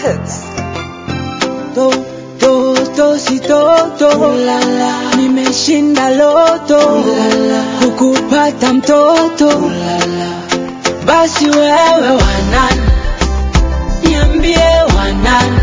Records. to, to, to, si toto nimeshinda loto kukupata mtoto basi wewe wanani niambie wanani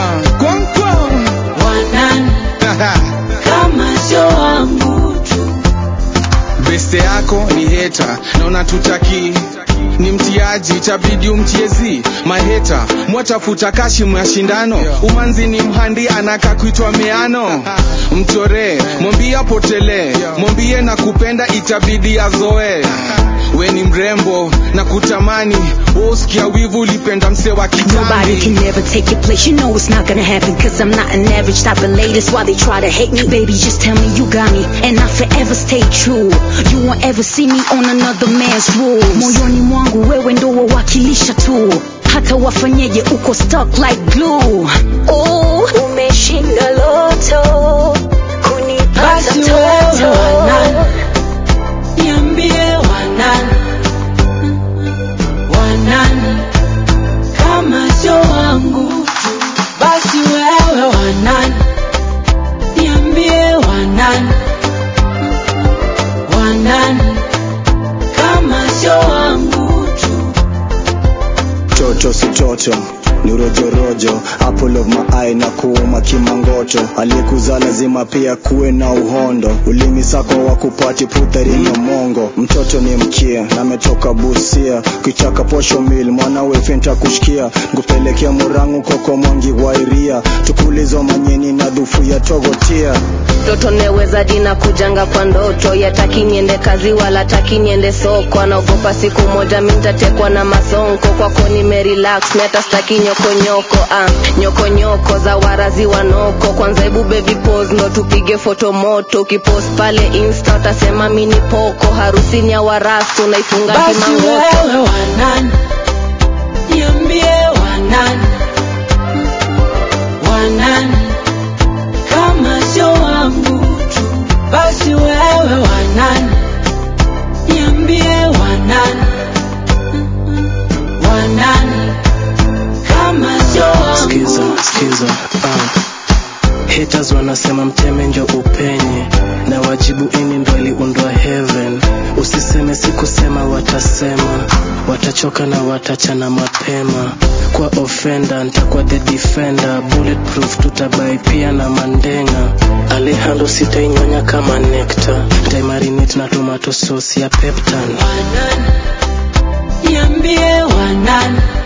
wanani kama sio wangu tu beste yako ni heta na unatutaki ni mtiaji itabidi umtiezi maheta mwatafuta kashimu ya shindano umanzi ni mhandi anaka kuitwa meano mchoree mwambie apotelee mwambie na kupenda itabidi azoe we ni mrembo na kutamani woskia wivu ulipenda mse wa Nobody can kitambi never take your place. You know it's not gonna happen. Cause I'm not an average type of lady. That's why they try to hate me. Baby, just tell me you got me. And I forever stay true. You won't ever see me on another man's rules. Moyoni mwangu wewe ndo wawakilisha tu. Hata wafanyeje uko stuck like glue. Oh, umeshinda loto. Kunipata basi wewe toto. wanani niambie wanani wanani kama sio wangu tu basi wewe wanani niambie wanani wanani kama sio wangu tu toto si toto ni rojorojo apple of my eye na kuuma kimangoto aliyekuzaa lazima pia kuwe na uhondo ulimi sako wa kupati putharini mongo mtoto ni mkia nametoka busia kichaka posho mil mwanawe fenta kushikia ngupelekea murangu koko mwangi wairia tukulizo manyeni na dhufu ya togotia mtoto neweza jina kujanga kwa ndoto yataki niende kazi wala taki niende soko anaogopa siku moja mintatekwa na masonko kwako nimerelax nata staki nyokonyoko ah, nyokonyoko za warazi wanoko kwanza hebu baby pose ndo tupige foto moto ukipost pale insta utasema mini poko harusini ya warasto naifunga basi kimangoto wewe wanani niambie wanani wanani kama sio wangu tu basi wewe wanani niambie wanani wanani kama sio skiza wangu skiza uh. haters wanasema mteme njo upenye na wajibu ini ndo iliundwa heaven usiseme sikusema watasema watachoka na watachana mapema kwa offender ntakuwa the defender bulletproof tutabai pia na mandenga alehando sitainyonya kama nekta ntaimarinate na tomato sauce ya peptan wanani niambie wanani